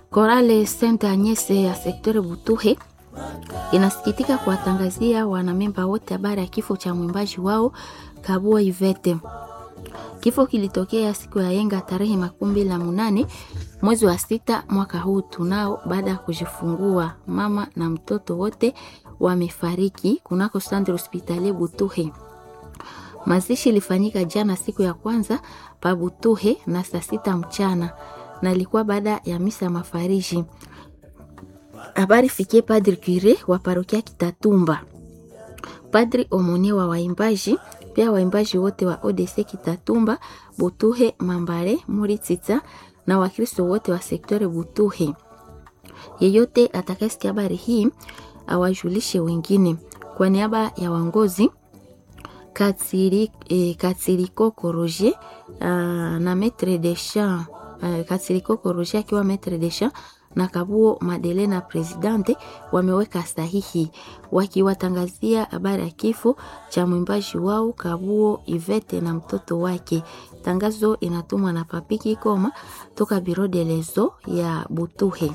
Korale Saint Agnes ya sektori Butuhe inasikitika kuwatangazia wanamemba wote habari ya kifo cha mwimbaji wao Kabua Ivete. Kifo kilitokea siku ya yenga tarehe makumi mbili na munane mwezi wa sita mwaka huu tunao, baada ya kujifungua. Mama na mtoto wote wamefariki kunako Centre Hospitalier Butuhe. Mazishi ilifanyika jana siku ya kwanza pa Butuhe na saa sita mchana na ilikuwa baada ya misa ya mafariji. Habari fikie Padri Cure wa parokia Kitatumba, Padri Omonie wa waimbaji, pia waimbaji wote wa ODC Kitatumba, Butuhe, Mambare, Muritita na Wakristo wote wa sektore Butuhe. Yeyote atakayesikia habari hii awajulishe wengine. Kwa niaba ya wangozi Katsiri, eh, Katsiriko Koroje uh, na maître de chant uh, Katsiriko Koroje akiwa maître de chant na Kabuo Madelena presidente wameweka sahihi wakiwatangazia habari ya kifo cha mwimbaji wao Kabuo Ivete na mtoto wake. Tangazo inatumwa na Papiki Koma toka Biro de Lezo ya Butuhe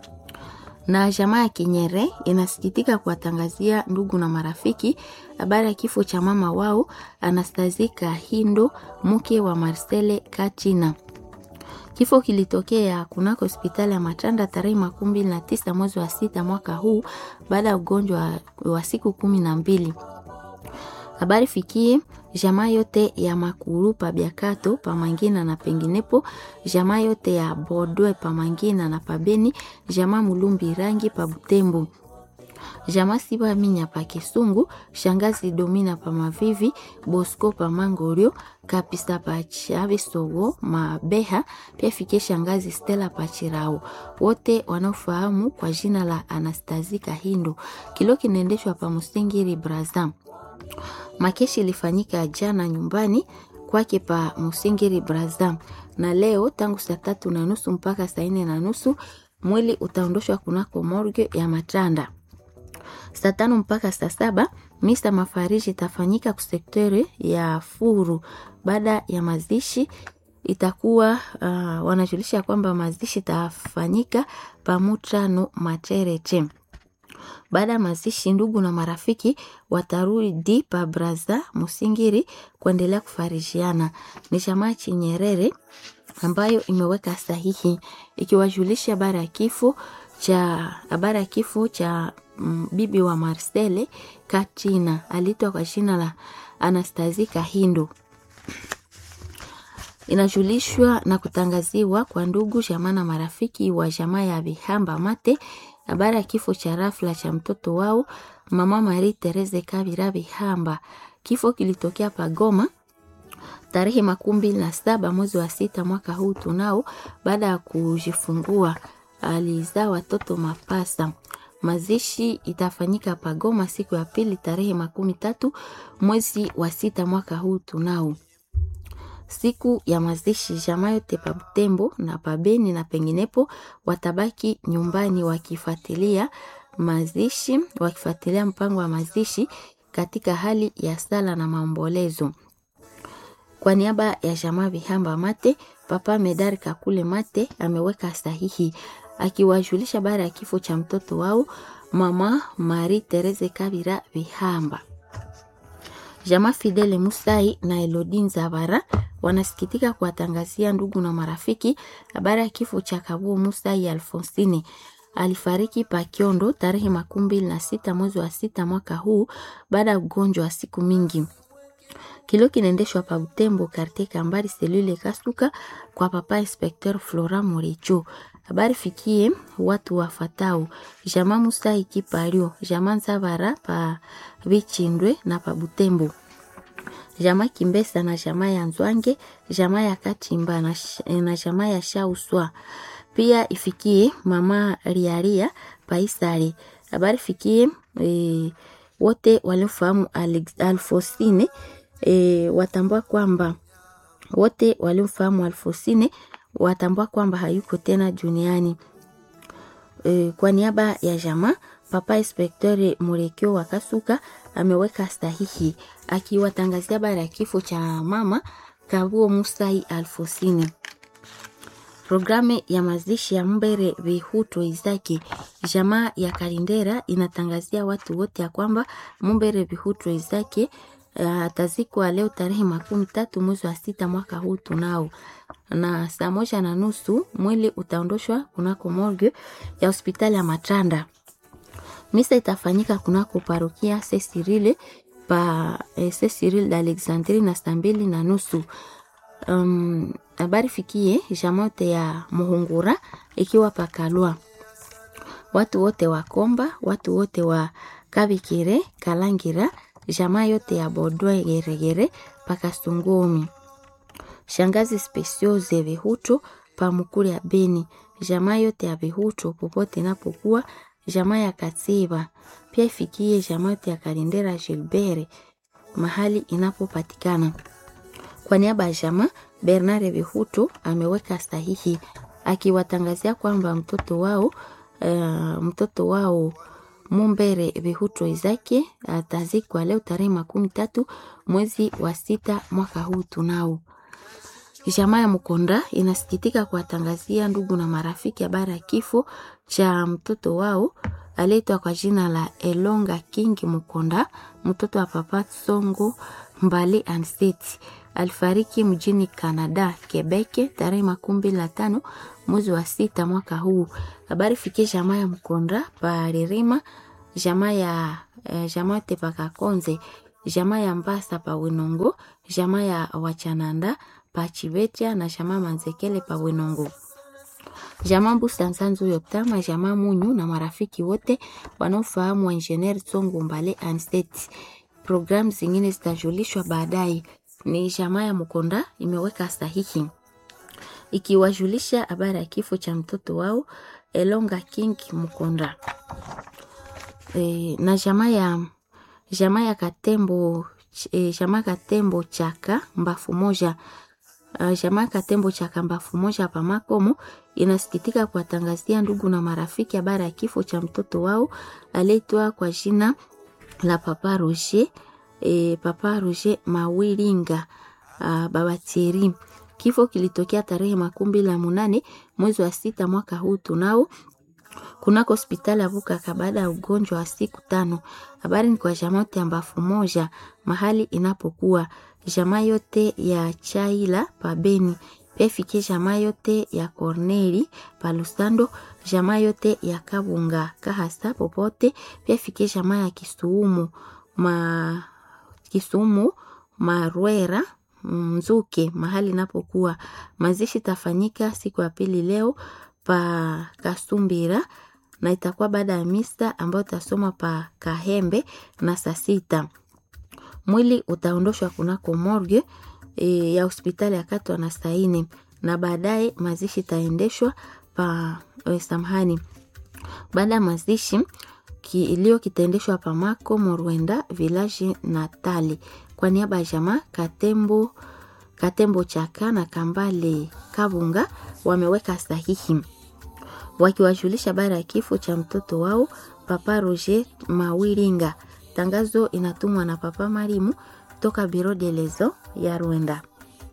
na jamaa ya Kinyere inasikitika kuwatangazia ndugu na marafiki habari ya kifo cha mama wao Anastazi Kahindo, mke wa Marcele Kachina. Kifo kilitokea kunako hospitali ya Matanda tarehe makumi mbili na tisa mwezi wa sita mwaka huu baada ya ugonjwa wa siku kumi na mbili. Habari fikie jamaa yote ya Makuru pa Biakato pa Mangina na penginepo, jamaa yote ya Bodwe pa Mangina na pa Beni, jamaa Mulumbi Rangi pa Butembo, jamaa Siba Minya pa Kisungu, shangazi Domina pa Mavivi, Bosco pa Mangorio, Kapisa pa Chavisogo Mabeha, pia fikie shangazi Stella pa Chirao, wote wanaofahamu kwa jina la Anastazi Kahindo. Kilo kinaendeshwa pa Musingiri Brazam. Makeshi ilifanyika jana nyumbani kwake pa Musingiri Brazam, na leo tangu saa tatu na nusu mpaka saa nne na nusu mwili utaondoshwa kunako morgue ya Matanda. Saa tano mpaka saa saba misa mafariji itafanyika kusektere ya Furu. Baada ya mazishi itakuwa uh, wanajulisha kwamba mazishi itafanyika pamutano Machereche. Baada ya mazishi, ndugu na marafiki watarudi pa Braza Musingiri kuendelea kufarijiana. Ni chama Chinyerere ambayo imeweka sahihi ikiwajulisha habari ya kifo cha habari ya kifo cha mm, bibi wa Marcele Katina aliitwa kwa jina la Anastazi Kahindo. Inajulishwa na kutangaziwa kwa ndugu jamaa na marafiki wa jamaa ya Bihamba Mate habari ya kifo cha rafla cha mtoto wao mama Marie Therese Kabira Bihamba. Kifo kilitokea Pagoma tarehe makumi mbili na saba mwezi wa sita mwaka huu tunao, baada ya kujifungua alizaa watoto mapasa. Mazishi itafanyika Pagoma siku ya pili tarehe makumi tatu mwezi wa sita mwaka huu tunao. Siku ya mazishi jamaa yote pa Butembo na pabeni na penginepo watabaki nyumbani wakifuatilia mazishi, wakifuatilia mpango wa mazishi katika hali ya sala na maombolezo. Kwa niaba ya jamaa Bihamba Mate, Papa Medari Kakule Mate ameweka sahihi akiwajulisha baada ya kifo cha mtoto wao mama Marie Therese Kabira Bihamba. Jamaa Fidele Musai na Elodin Zabara wanasikitika kuwatangazia ndugu na marafiki habari ya kifo cha Kabuo Musai Alfonsine. Alifariki Pakiondo tarehe makumi mbili na sita mwezi wa sita mwaka huu baada ya ugonjwa wa siku mingi. Kilo kinaendeshwa pa Butembo karte Kambari selule Kasuka kwa papa inspecteur Flora Morecho. Habari fikie watu wafatao Jama Musai Kipario, Jama Nzabara pa Bichindwe na pa Butembo. Jama Kimbesa na jama ya Nzwange, jama ya Katimba na, na jama ya Shauswa. Pia ifikie mama Riaria Paisare. Habari fikie e, wote waliofahamu Alfosine e, watambua kwamba wote waliomfahamu Alfosine watambua kwamba hayuko tena duniani. E, kwa niaba ya jamaa Papa Inspektori Murekio wa Kasuka ameweka sahihi akiwatangazia habari ya kifo cha mama Kabuo Musai Alfosine. Programu ya mazishi ya Mbere Bihuto Izaki jamaa ya Kalindera inatangazia watu wote ya kwamba Mbere Bihuto Izaki atazikwa uh, leo tarehe makumi tatu mwezi wa sita mwaka huu tunao, na saa moja na nusu mwili utaondoshwa kunako morgue ya hospitali ya Matanda. Misa itafanyika kunako parokia Cecile pa eh, Cecile d'Alexandrie na saa mbili na nusu. Um, habari fikie jamote ya Muhungura ikiwa pakalwa watu wote wa Komba, watu wote wa Kabikire, Kalangira, jamaa yote ya Bodwe Geregere paka Sungumi, shangazi Specioze Vihutu pa Mukuri ya Beni, jamaa yote ya Vihutu popote inapokuwa, jamaa ya Katsiba pia ifikie jamaa yote ya Kalindera Gilbert mahali inapopatikana. Kwa niaba ya jamaa Bernard Vihutu ameweka sahihi akiwatangazia kwamba mtoto wao uh, mtoto wao Mumbere Vihutu Izake atazikwa leo tarehe makumi tatu mwezi wa sita mwaka huu tunao. Jamaa ya Mkonda inasikitika kuwatangazia ndugu na marafiki habari ya kifo cha mtoto wao aliyeitwa kwa jina la Elonga King Mkonda, mtoto wa Papa Songo Mbale Anseti alifariki mjini Canada Quebec tarehe makumi mbili na tano mwezi wa sita mwaka huu. Habari fikie jamaa ya Mkonda paririma jamaa ya eh, jamaa Tepakakonze jamaa ya Mbasa pa Winongo jamaa ya Wachananda pa Chivetia na jamaa Manzekele pa Winongo jamaa Busansanzu Yotama jamaa Munyu na marafiki wote wanaofahamu wa Engineer Tsongo Mbale Anstet. Programu zingine zitajulishwa baadaye ni jamaa ya Mkonda imeweka sahihi ikiwajulisha habari ya kifo cha mtoto wao Elonga King Mkonda. E, na jamaa ya jamaa ya Katembo e, jamaa Katembo chaka mbafu moja uh, jamaa Katembo chaka mbafu moja hapa Makomo inasikitika kuwatangazia ndugu na marafiki habari ya kifo cha mtoto wao aliyeitwa kwa jina la Papa Roger e, Papa Roger Mawiringa uh, Baba Thierry. Kifo kilitokea tarehe makumi mbili na munane mwezi wa sita mwaka huu tunao kunako hospitali ya Vukaka baada ya ugonjwa wa siku tano. Habari ni kwa jamaa yote ya mbafu moja mahali inapokuwa jamaa yote ya Chaila pabeni pia ifikie jamaa yote ya Corneli palusando jamaa yote ya Kabunga kahasa popote pia ifikie jamaa ya Kisuumu ma Kisumu Marwera Mzuke mahali inapokuwa. Mazishi tafanyika siku ya pili leo pa Kasumbira na itakuwa baada ya misa ambayo itasoma pa Kahembe na saa sita. Mwili utaondoshwa kunako morgue e, ya hospitali ya Katwa na Saini na baadaye mazishi itaendeshwa pa e, samhani. Baada ya mazishi kilio kitaendeshwa pa Mako Morwenda village Natali kwa niaba ya jamaa Katembo Katembo Chaka na Kambale Kabunga wameweka sahihi wakiwajulisha habari ya kifo cha mtoto wao Papa Roger Mawiringa. Tangazo inatumwa na Papa Marimu toka Biro de Lezo ya Rwanda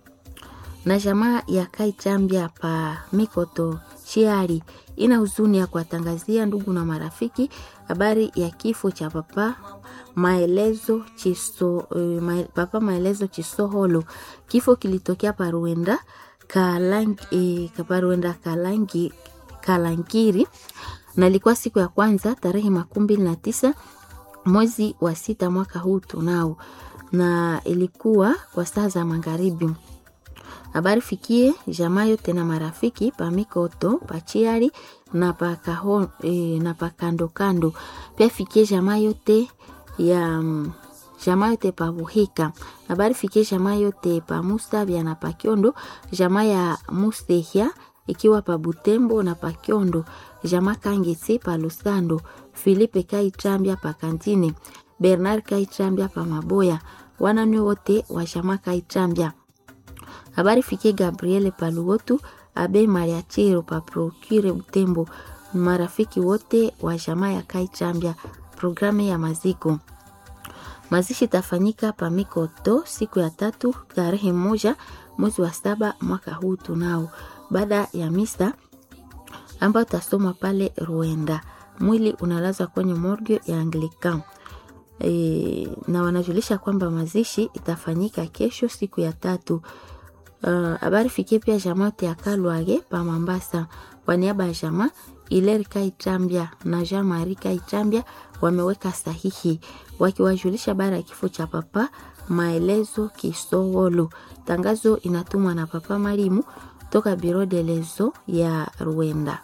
na jamaa ya Kaitambia pa Mikoto Chiari ina huzuni ya kuwatangazia ndugu na marafiki habari ya kifo cha Papa Maelezo Chiso, uh, ma, Papa Maelezo Chisoholo. Kifo kilitokea Paruenda Kalangi, eh, Paruenda Kalangi, Kalangiri na ilikuwa siku ya kwanza tarehe makumi mbili na tisa mwezi wa sita mwaka huu tunao, na ilikuwa kwa saa za magharibi. Habari fikie jamaa yote na marafiki pa Mikoto pachiari na pa kaho, e, na pa kando kando. Pia fikie jamaa yote ya jamaa yote pa Buhika. Habari fikie jamaa yote pa Musabya na pa Kyondo, jamaa ya Mustehia ikiwa pa Butembo na pa Kyondo, jamaa Kangetse pa Lusando, Filipe Kaitambia pa Kantine, Bernard Kaitambia pa Maboya, wanani wote wa jamaa Kaitambia habari fikie Gabriele Paluotu abe Mariachiro pa Procure Butembo, marafiki wote wa jamaa ya Kaichambia. Programu ya maziko mazishi tafanyika pa Mikoto siku ya tatu tarehe moja mwezi wa saba mwaka huu tunao. baada ya misa ambayo tasomwa pale Rwanda. Mwili unalazwa kwenye morgue ya Anglican. E, na wanajulisha kwamba mazishi itafanyika kesho siku ya tatu. Habari uh, fikie pia jamaa ya Kalwage pa Mambasa. Kwa niaba ya jamaa Ileri Kaitambia na Jean Marie Kaitambia wameweka sahihi wakiwajulisha bara ya kifo cha papa Maelezo Kisowolo. Tangazo inatumwa na papa Marimu toka Biro de Lezo ya Rwanda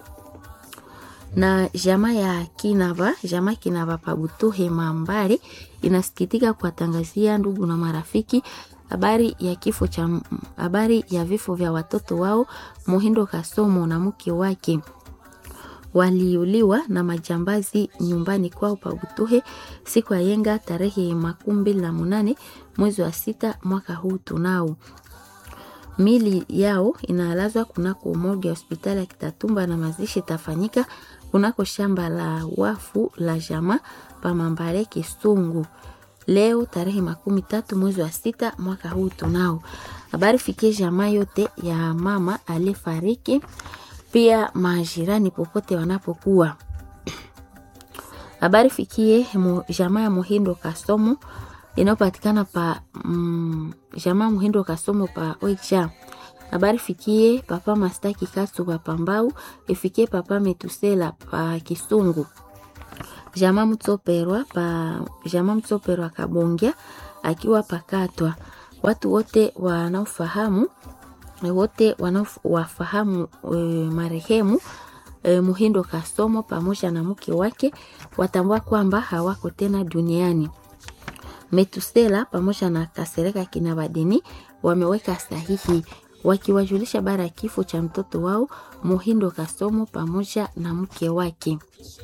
na jamaa ya Kinava, jamaa Kinava Pabutuhe Mambare inasikitika kuwatangazia ndugu na marafiki habari ya kifo cha habari ya vifo vya watoto wao Muhindo Kasomo na mke wake waliuliwa na majambazi nyumbani kwao Pabutuhe siku ya yenga tarehe makumi mbili na munane mwezi wa sita mwaka huu tunao mili yao inalazwa kunako morgue ya hospitali ya Kitatumba na mazishi itafanyika kunako shamba la wafu la jama Pamambare Kisungu leo tarehe makumi tatu mwezi wa sita mwaka huu tunao. Habari fikie jamaa yote ya mama aliyefariki, pia majirani popote wanapokuwa. Habari fikie jamaa ya Muhindo Kasomo inayopatikana pa mm, jamaa Muhindo Kasomo pa Oicha. Habari fikie papa Mastaki Kasu pa Pambau, ifikie papa Metusela pa Kisungu. Jamaa Mtsoperwa pa jamaa Mtsoperwa Kabongia akiwa pakatwa. Watu wote wanaofahamu wote wanaowafahamu e, marehemu e, Muhindo Kasomo pamoja na mke wake watambua kwamba hawako tena duniani. Metusela pamoja na Kasereka Kinabadini wameweka sahihi wakiwajulisha bara ya kifo cha mtoto wao Muhindo Kasomo pamoja na mke wake.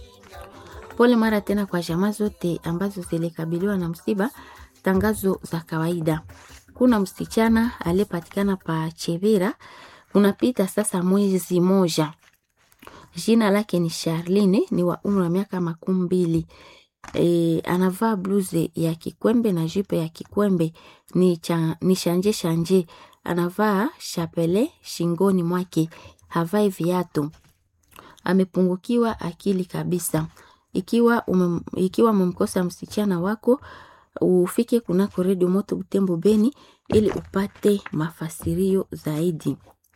Pole mara tena kwa jamaa zote ambazo zilikabiliwa na msiba. Tangazo za kawaida. Kuna msichana aliyepatikana pa Chevira, unapita sasa mwezi moja. Jina lake ni Charline, ni wa umri wa miaka makumi mbili. E, anavaa bluze ya kikwembe na jupe ya kikwembe ni, cha, ni shanje shanje. Anavaa shapele shingoni mwake, havai viatu. Amepungukiwa akili kabisa. Ikiwa umem, ikiwa umemkosa msichana wako ufike kunako redio moto Butembo Beni ili upate mafasirio zaidi.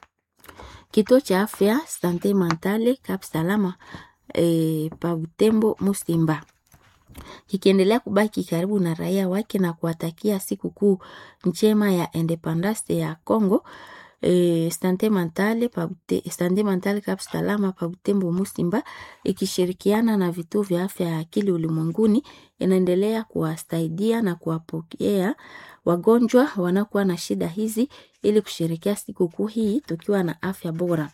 Kituo cha afya Sante Mentale Cap Salama e, pa Butembo Musimba kikiendelea kubaki karibu na raia wake na kuwatakia sikukuu njema ya independence ya Congo. E, Sante Mentale pa Sante Mentale Cap Salama pa Butembo Musimba ikishirikiana na vituo vya afya ya akili ulimwenguni inaendelea kuwasaidia na kuwapokea wagonjwa wanaokuwa na shida hizi ili kusherekea sikukuu hii tukiwa na afya bora.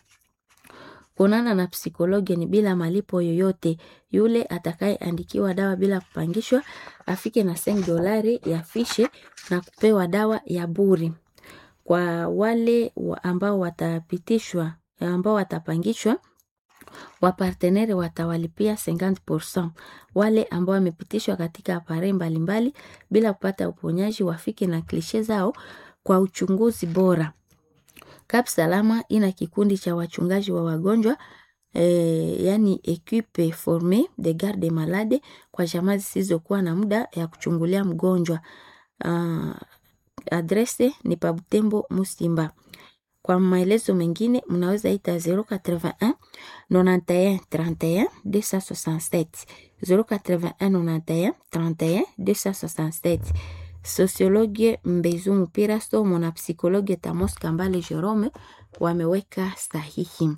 Kuonana na psikologi ni bila malipo yoyote. Yule atakayeandikiwa dawa bila kupangishwa afike na seng dolari ya fishe na kupewa dawa ya buri. Kwa wale ambao watapitishwa ambao watapangishwa wapartenere watawalipia 50%. Wale ambao wamepitishwa katika apare mbalimbali bila kupata uponyaji wafike na klishe zao kwa uchunguzi bora. Kap Salama ina kikundi cha wachungaji wa wagonjwa e, yani equipe forme de garde malade kwa jamaa zisizokuwa na muda ya kuchungulia mgonjwa. Uh, adrese ni pa Butembo Musimba. Kwa maelezo mengine mnaweza ita 081 91 31 267 081 91 31 267. Sosiologie Mbezu Mpira Somo na psikologie Tamos Kambale Jerome wameweka sahihi.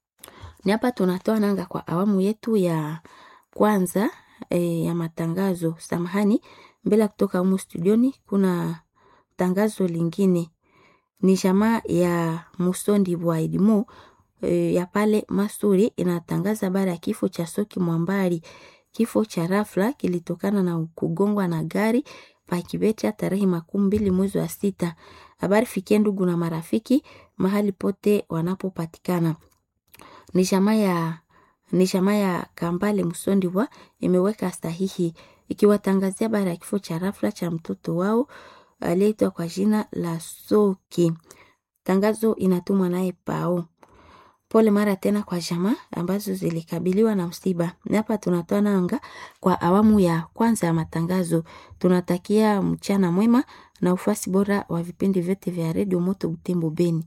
Ni hapa tunatoa nanga kwa awamu yetu ya kwanza e, ya matangazo. Samahani, mbele ya kutoka humu studioni kuna tangazo lingine ni jamaa ya Musondi bwa Edimo e, ya pale Masuri inatangaza habari ya kifo cha Soki Mwambari. Kifo cha rafla kilitokana na kugongwa na gari Pakibecha tarehe makumi mbili mwezi wa sita. Habari fikie ndugu na marafiki mahali pote wanapopatikana. Ni jamaa ya ni jamaa ya Kambale Musondi bwa imeweka sahihi ikiwatangazia habari ya kifo cha rafla cha mtoto wao aliyeitwa kwa jina la Soki. Tangazo inatumwa naye Pao. Pole mara tena kwa jamaa ambazo zilikabiliwa na msiba. Na hapa tunatoa nanga kwa awamu ya kwanza ya matangazo. Tunatakia mchana mwema na ufasi bora wa vipindi vyote vya redio Moto Butembo Beni.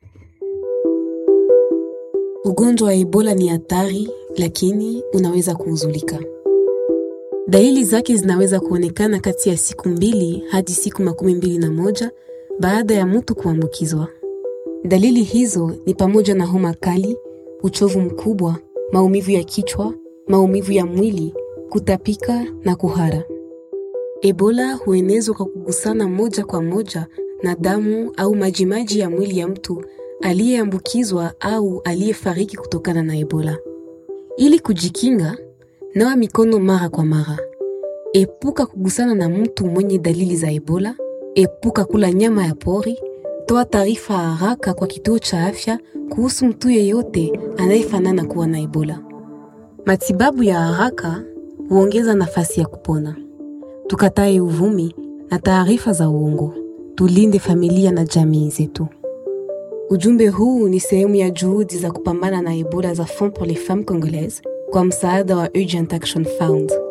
Ugonjwa wa Ebola ni hatari, lakini unaweza kuuzulika. Dalili zake zinaweza kuonekana kati ya siku mbili hadi siku makumi mbili na moja baada ya mtu kuambukizwa. Dalili hizo ni pamoja na homa kali, uchovu mkubwa, maumivu ya kichwa, maumivu ya mwili, kutapika na kuhara. Ebola huenezwa kwa kugusana moja kwa moja na damu au majimaji ya mwili ya mtu aliyeambukizwa au aliyefariki kutokana na Ebola. Ili kujikinga, nawa mikono mara kwa mara. Epuka kugusana na mtu mwenye dalili za Ebola. Epuka kula nyama ya pori. Toa taarifa haraka kwa kituo cha afya kuhusu mtu yeyote anayefanana kuwa na Ebola. Matibabu ya haraka huongeza nafasi ya kupona. Tukatae uvumi na taarifa za uongo. Tulinde familia na jamii zetu. Ujumbe huu ni sehemu ya juhudi za kupambana na Ebola za Fonds pour les Femmes Congolaises kwa msaada wa Urgent Action Fund.